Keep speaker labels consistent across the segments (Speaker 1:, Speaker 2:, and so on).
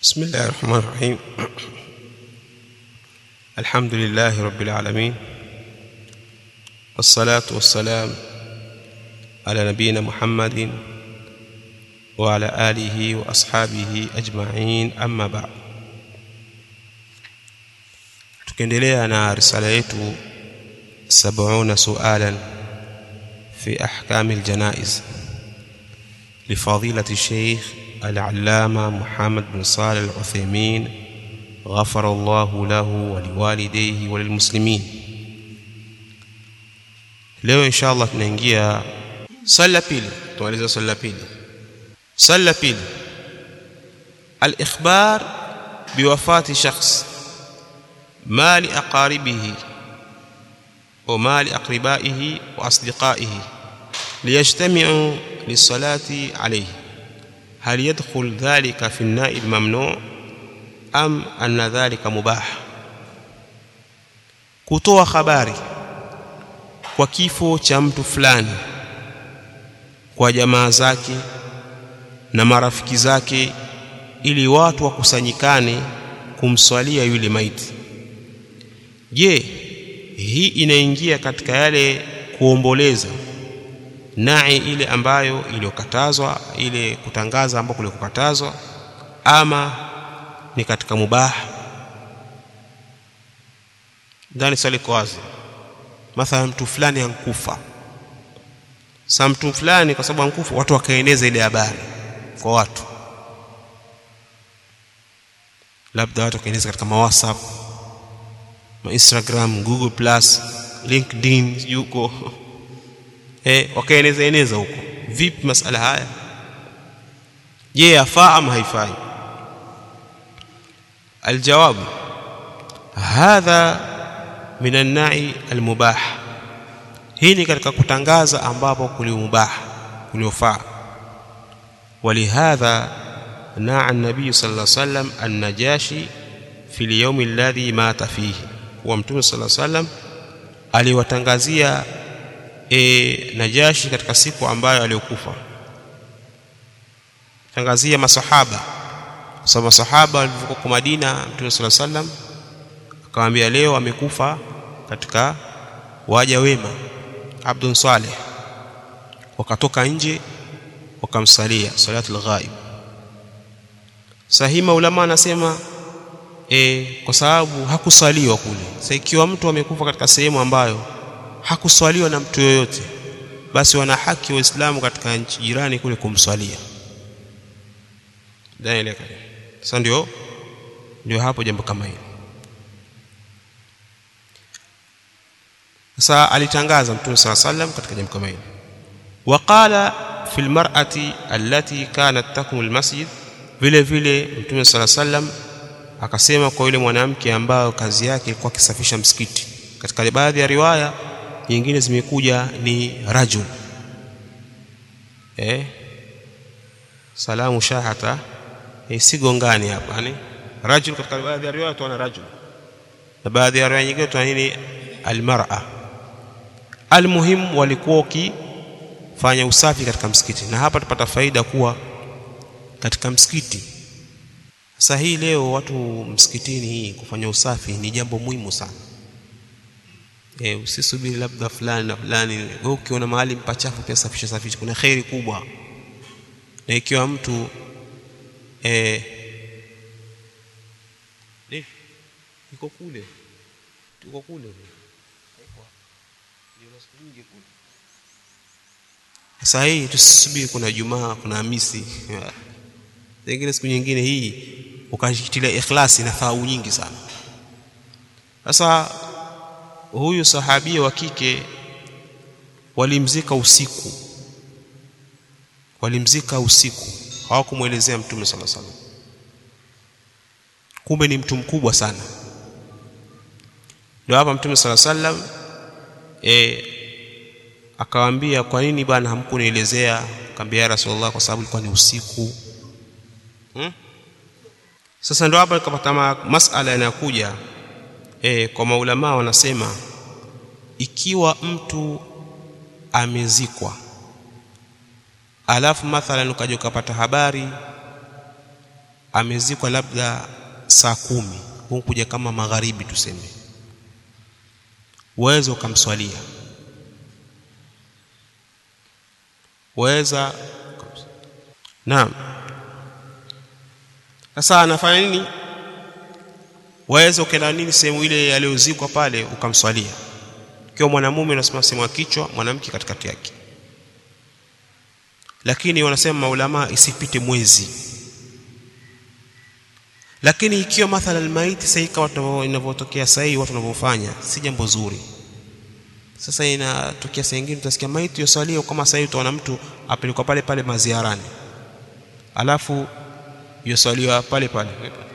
Speaker 1: بسم الله الرحمن الرحيم الحمد لله رب العالمين والصلاة والسلام على نبينا محمد وعلى آله وأصحابه أجمعين أما بعد tukiendelea na risala yetu 70 sualan fi ahkami aljanaiz لفضيلة الشيخ العلامة محمد بن صالح العثيمين غفر الله له ولوالديه وللمسلمين leo insha allah tunaingia swali la pili tumaliza swali la pili swali la pili alikhbar biwafati shakhs ما لأقاربه وما لأقربائه وأصدقائه ليجتمعوا للصلاة عليه هل يدخل ذلك في الناء الممنوع أم أن ذلك مباح kutoa habari kwa kifo cha mtu fulani kwa jamaa zake na marafiki zake ili watu wakusanyikane kumswalia yule maiti je hii inaingia katika yale kuomboleza nai ile ambayo iliyokatazwa ile kutangaza ambako kulikokatazwa ama ni katika mubah ndani swali kwa wazi mathalan mtu fulani ankufa sa mtu fulani kwa sababu ankufa watu wakaeneza ile habari kwa watu labda watu wakaeneza katika mawhatsapp ma Instagram, Google Plus, LinkedIn yuko eh, wakaeneza eneza huko. Vipi masala haya? Je, yafaa ama haifai? Aljawabu, hadha min annai almubah, hii ni katika kutangaza ambapo kuliumubah kuliofaa. Walihadha naa nabii sallallahu alaihi wasallam annajashi fi lyaumi alladhi mata fihi kuwa mtume sala salam aliwatangazia e, Najashi katika siku ambayo aliyokufa, tangazia masahaba, kwa sababu masahaba walivyokuwa kwa Madina, mtume sala salam akamwambia, leo amekufa katika waja wema Abdun Saleh. Wakatoka nje wakamsalia salatul ghaib. Sahima ulama anasema e, kwa sababu hakuswaliwa kule. Sasa ikiwa mtu amekufa katika sehemu ambayo hakuswaliwa na mtu yoyote, basi wana haki Waislamu katika nchi jirani kule kumswalia. Daeleka. Sasa ndio ndio hapo jambo kama hili. Sasa alitangaza Mtume sala sallam katika jambo kama hili, waqala fi lmar'ati allati kanat takum almasjid, vile vile Mtume sala sallam akasema kwa yule mwanamke ambayo kazi yake ilikuwa akisafisha msikiti. Katika baadhi ya riwaya nyingine zimekuja ni rajul eh, salamu shahata eh, sigongani hapa ni rajul. Katika baadhi ya riwaya tuona rajul na baadhi ya riwaya nyingine tuona nini almar'a. Almuhim, walikuwa wakifanya usafi katika msikiti, na hapa tupata faida kuwa katika msikiti sasa hii leo watu msikitini hii kufanya usafi ni jambo muhimu sana. E, usisubiri labda fulani na fulani. Wewe ukiona mahali mpachafu pia safisha safisha, kuna kheri kubwa. Na ikiwa mtu eh, iko kule tuko kule sasa hii tusisubiri, kuna Jumaa, kuna Hamisi zingine siku nyingine hii ukashitilia ikhlasi na thawabu nyingi sana. Sasa huyu sahabia wa kike walimzika usiku, walimzika usiku, hawakumwelezea Mtume sala salam. Kumbe ni mtu mkubwa sana. Ndio hapa Mtume sala salam e, akawaambia, kwa nini bwana hamkunielezea? Akamwambia ya Rasulullah, kwa sababu ilikuwa ni usiku Hmm? Sasa ndio hapa nikapata masala yanayokuja e, kwa maulama wanasema ikiwa mtu amezikwa alafu mathalan ukaja ukapata habari amezikwa labda saa kumi kuja kama magharibi tuseme waweza ukamswalia waweza naam sasa anafanya nini waweza ukaenda nini sehemu ile aliyozikwa pale ukamswalia ikiwa mwanamume unasema sehemu ya kichwa mwanamke katikati yake lakini wanasema maulama isipite mwezi lakini ikiwa mathalan maiti sasa ikawa inavyotokea sasa hii watu wanavyofanya si jambo zuri sasa inatokea saa nyingine utasikia maiti yosalia kama sasa utaona mtu apelekwa pale pale maziarani alafu yosaliwa pale pale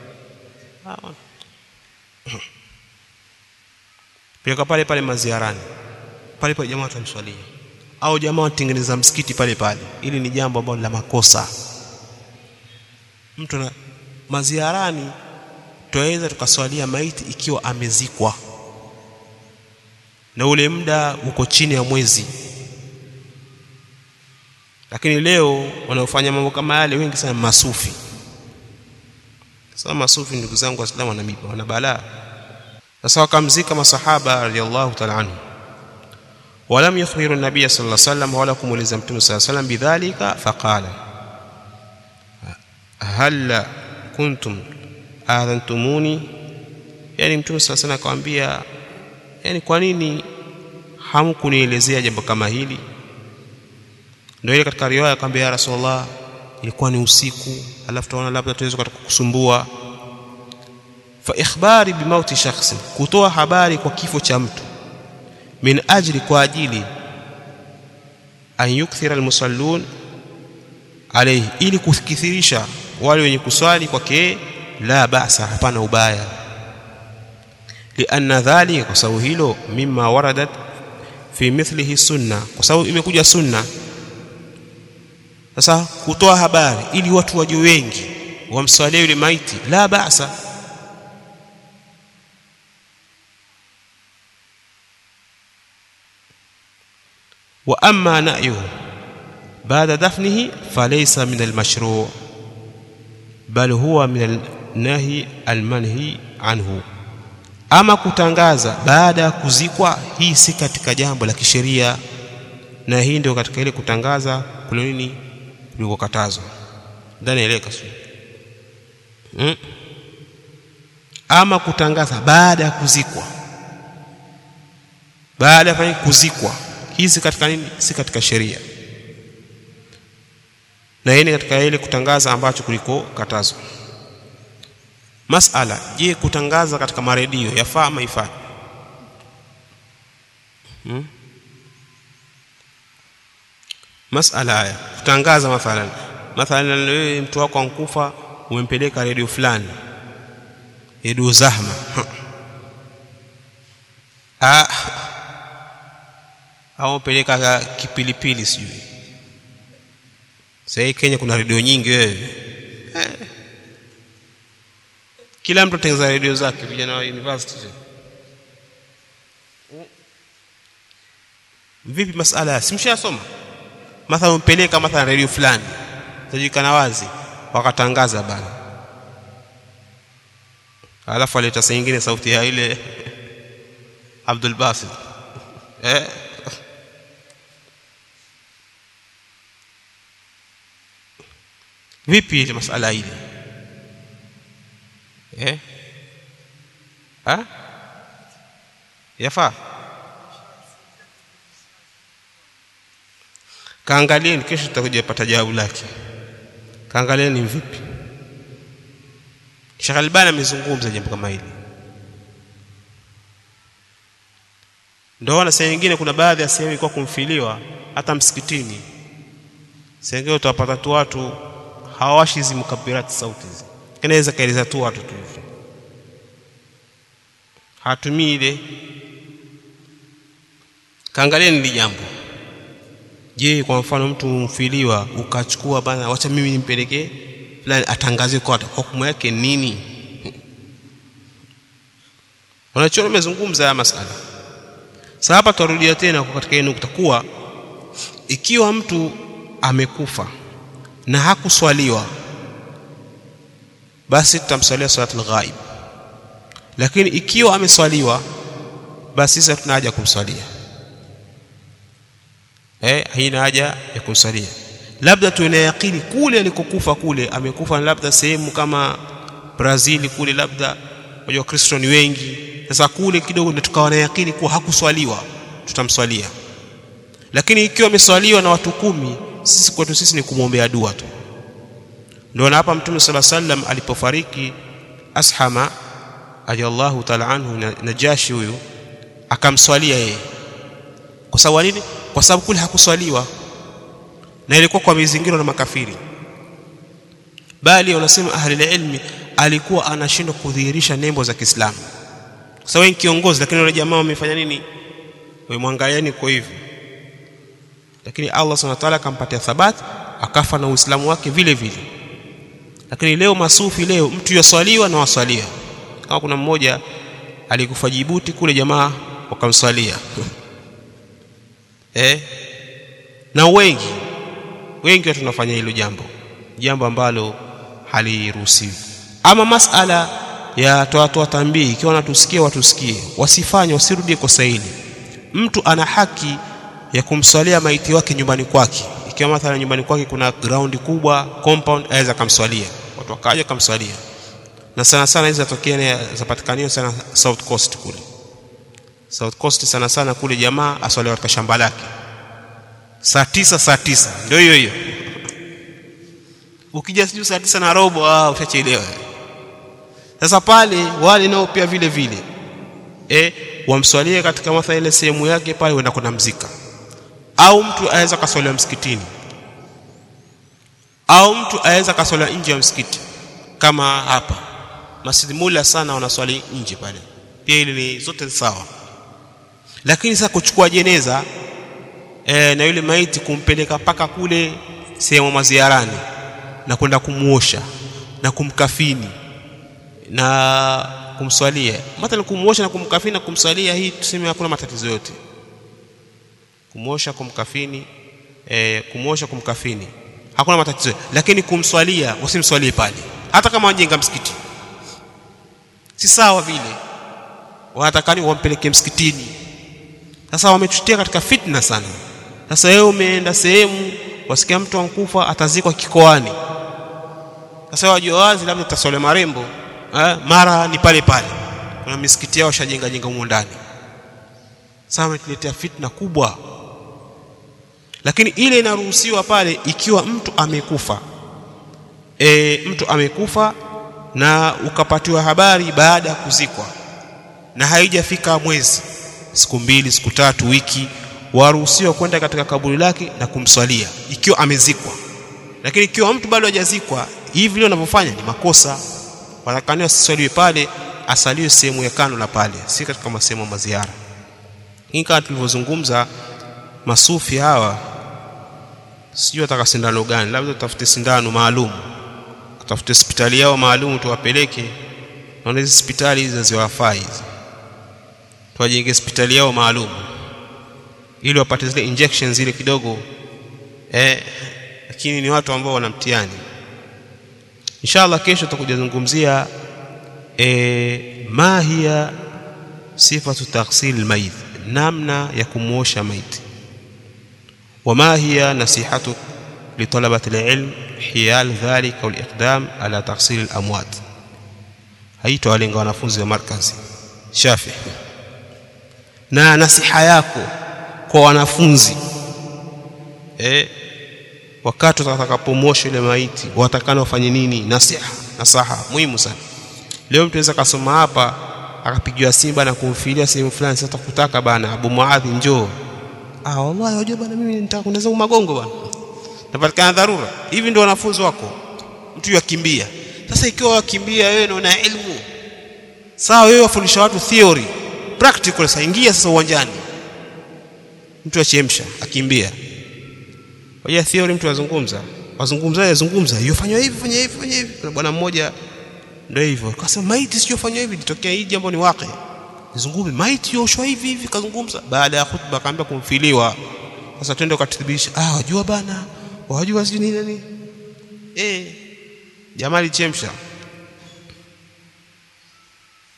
Speaker 1: peleka pale pale maziarani pale pale jamaa watamswalia au jamaa watengeneza msikiti pale pale ili ni jambo ambalo la makosa mtu na maziarani twaweza tukaswalia maiti ikiwa amezikwa na ule muda uko chini ya mwezi lakini leo wanaofanya mambo kama yale wengi sana masufi sasa masufi ndugu zangu waislamu wana miba wana balaa sasa wakamzika masahaba radhiallahu ta'ala anhu ولم يخبر النبي صلى الله عليه وسلم ولا كمولز متى صلى الله عليه وسلم بذلك فقال هل كنتم آذنتموني yani mtume صلى الله عليه وسلم akamwambia yani kwa nini hamkunielezea jambo kama hili ndio ile katika riwaya akamwambia ya rasulullah ilikuwa ni usiku alafu tunaona labda tuweza kukusumbua fa ikhbari bimauti shakhsi kutoa habari kwa kifo cha mtu min ajli kwa ajili an yukthira almusallun alayhi ili kukithirisha wale wenye kuswali kwake la basa hapana ubaya lianna dhalika kwa sababu hilo mimma waradat fi mithlihi sunna kwa sababu imekuja sunna sasa kutoa habari ili watu waje wengi wamswalie yule maiti la basa wa amma na'yuhu baada dafnihi falaysa min almashru' bal huwa min alnahi almanhi anhu ama kutangaza baada ya kuzikwa hii si katika jambo la kisheria na hii ndio katika ile kutangaza kule nini kulikokatazwa ndani eleka sio hmm? ama kutangaza baada ya kuzikwa baada ya kuzikwa hii si katika nini si katika sheria na hii ni katika ile kutangaza ambacho kuliko katazwa masala je kutangaza katika maredio yafaa ama ifaa hmm? masala haya kutangaza mathalan mathalan wewe mtu wako ankufa umempeleka redio fulani redio zahma ah au peleka kipilipili sijui sasa Kenya kuna redio nyingi wewe eh. kila mtu atengeneza redio zake vijana wa university vipi masala ya simshasoma mathalan umpeleka mathalan redio fulani tajikana wazi wakatangaza bana alafu aleta saa nyingine sauti ya ile Abdul Basit eh vipi ile masala ile eh ha yafaa kaangalieni kesho tutakuja pata jawabu lake kaangalieni vipi Sheikh Albani amezungumza jambo kama hili ndio na sehemu nyingine kuna baadhi ya sehemu ilikuwa kumfiliwa hata msikitini sehemu utawapata tu watu hawawashi hizi mukabirati sauti hizi inaweza kaeleza tu watu tu hivyo hatumii ile kaangalieni ni jambo je kwa mfano mtu mfiliwa ukachukua bana wacha mimi nimpelekee fulani atangaze kwa hukumu yake nini wanachoona umezungumza haya masala sasa hapa tutarudia tena kwa katika nukta kuwa ikiwa mtu amekufa na hakuswaliwa basi tutamswalia salatul ghaib lakini ikiwa ameswaliwa basi sisi hatuna haja kumswalia eh haina haja ya kumswalia labda tuwe na yakini kule alikokufa kule amekufa labda sehemu kama Brazil kule labda wajua Kristo ni wengi sasa kule kidogo ndio tukawa na yakini kuwa hakuswaliwa tutamswalia lakini ikiwa ameswaliwa na watu kumi sisi kwetu sisi ni kumwombea dua tu ndio na hapa mtume sala sallam alipofariki ashama ajallahu taala anhu najashi huyu akamswalia yeye kwa sababu nini kwa sababu kule hakuswaliwa na ilikuwa kwa mizingiro na makafiri bali wanasema ahli ilmi alikuwa anashindwa kudhihirisha nembo za Kiislamu kwa sababu ni kiongozi lakini wale jamaa wamefanya nini wamwangaliani kwa hivyo lakini Allah subhanahu wa ta'ala akampatia thabati akafa na uislamu wake vile vile lakini leo masufi leo mtu yaswaliwa na waswalia kama kuna mmoja alikufa Jibuti kule jamaa wakamswalia eh na wengi wengi watu tunafanya hilo jambo jambo ambalo haliruhusiwi ama masala ya toa toa tambii ikiwa wanatusikia watusikie wasifanye wasirudie kosa hili mtu ana haki ya kumswalia maiti wake nyumbani kwake ikiwa mathalan nyumbani kwake kuna ground kubwa compound aweza kumswalia watu wakaja kumswalia na sana sana hizo zatokea zapatikaniwa sana South Coast kule South Coast sana sana kule jamaa aswaliwa katika shamba lake saa tisa saa tisa ndio hiyo hiyo ukija sijui saa tisa na robo ah ushachelewa sasa pale wale nao pia vile vile eh wamswalie katika mathalan ile sehemu yake pale wenda kuna mzika au mtu aweza kaswalia msikitini au mtu aweza kaswalia nje ya msikiti kama hapa Masjid Mula sana wanaswali nje pale pia ile ni zote sawa lakini sasa kuchukua jeneza e, na yule maiti kumpeleka mpaka kule sehemu maziarani na kwenda kumuosha na kumkafini na kumswalia mathalan kumuosha na kumkafini na kumswalia hii tuseme hakuna matatizo yote kumuosha kumkafini e, kumuosha kumkafini hakuna matatizo lakini kumswalia usimswalie pale hata kama wajenga msikiti si sawa vile wanatakani wampeleke msikitini sasa wametutia katika fitna sana sasa wewe umeenda sehemu wasikia mtu ankufa atazikwa kikoani sasa wajua wazi labda utaswale marembo eh, mara ni pale pale kuna misikiti yao shajenga jenga humo ndani sasa wametuletea fitna kubwa lakini ile inaruhusiwa pale ikiwa mtu amekufa e, mtu amekufa na ukapatiwa habari baada ya kuzikwa na haijafika mwezi siku mbili siku tatu wiki waruhusiwa kwenda katika kaburi lake na kumswalia ikiwa amezikwa lakini ikiwa mtu bado hajazikwa hivi vile wanavyofanya ni makosa watakaniwa asiswaliwe pale asaliwe sehemu ya kando na pale si katika masehemu ya maziara hii kama tulivyozungumza masufi hawa sijui wataka sindano gani labda tutafute sindano maalum tutafute hospitali yao maalum tuwapeleke naona hizi hospitali hizi haziwafai hizi tuwajenge hospitali yao maalum ili wapate zile injections zile kidogo eh lakini ni watu ambao wana mtihani inshallah kesho tutakuja zungumzia eh ma hiya sifatu taghsil almayit namna ya kumuosha maiti وما هي نصيحتك لطلبة العلم حيال ذلك والإقدام على تغسيل الأموات haito walenga wanafunzi wa markazi shafi na nasiha yako kwa wanafunzi eh, wakati watakapomosha ile maiti watakana wafanye nini nasiha nasaha muhimu sana leo mtu anaweza kasoma hapa akapigiwa simba na kumfilia sehemu fulani sasa kutaka bana Abu Muadhi njoo ah wallahi wajua bana mimi nitaka kunaweza magongo bana napatikana dharura hivi ndio wanafunzi wako mtu yakimbia sasa ikiwa wakimbia wewe na una elimu sawa wewe wafundisha watu theory practical sasa ingia sasa uwanjani mtu achemsha akimbia Wajua theory mtu azungumza wazungumza yazungumza yofanywa hivi fanya hivi fanya hivi kuna bwana mmoja ndio hivyo akasema maiti sio fanywa hivi litokea hii jambo ni wake nizungumze maiti yoshwa hivi hivi kazungumza baada ya khutba akaambia kumfiliwa sasa twende ukathibitisha ah wajua bana wajua sijui nini nini eh jamaa alichemsha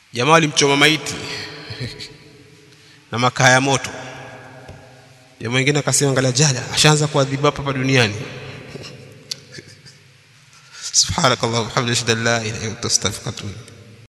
Speaker 1: jamaa walimchoma maiti na makaa ya moto jamaa mwingine akasema angalia jala ashaanza kuadhibu hapa hapa duniani subhanakallah wa bihamdika la ilaha illa anta astaghfiruka wa atubu